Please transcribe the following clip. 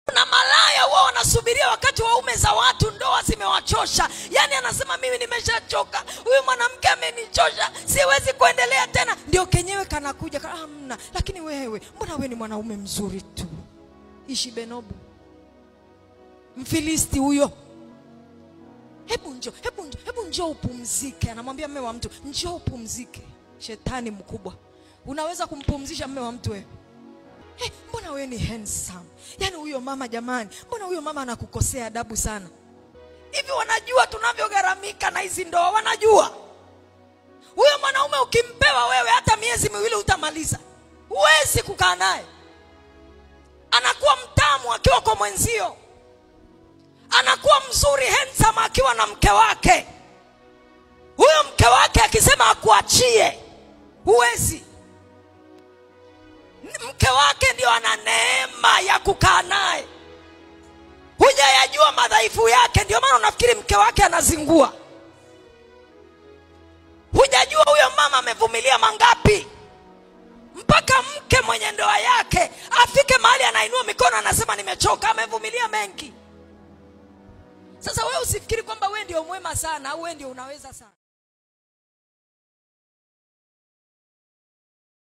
na malaya huwa wanasubiria wakati waume za watu ndoa zimewachosha yaani anasema mimi nimeshachoka huyu mwanamke amenichosha siwezi kuendelea tena ndio kenyewe kanakuja ka- amna lakini wewe mbona wewe ni mwanaume mzuri tu ishi benobu mfilisti huyo hebu njo hebu njo hebu njoo upumzike anamwambia mme wa mtu njoo upumzike shetani mkubwa unaweza kumpumzisha mme wa mtu wewe hey, mbona wewe ni handsome yaani huyo mama jamani mbona huyo mama anakukosea adabu sana hivi wanajua tunavyogharamika na hizi ndoa wanajua huyo mwanaume ukimpewa wewe hata miezi miwili utamaliza huwezi kukaa naye anakuwa mtamu akiwa kwa mwenzio anakuwa mzuri handsome akiwa na mke wake huyo mke wake akisema akuachie huwezi mke wake ndio ana neema ya kukaa naye hujayajua madhaifu yake ndio maana unafikiri mke wake anazingua hujajua huyo mama amevumilia mangapi mpaka mke mwenye ndoa yake afike mahali anainua mikono anasema nimechoka amevumilia mengi sasa wewe usifikiri kwamba wewe ndio mwema sana au wewe ndio unaweza sana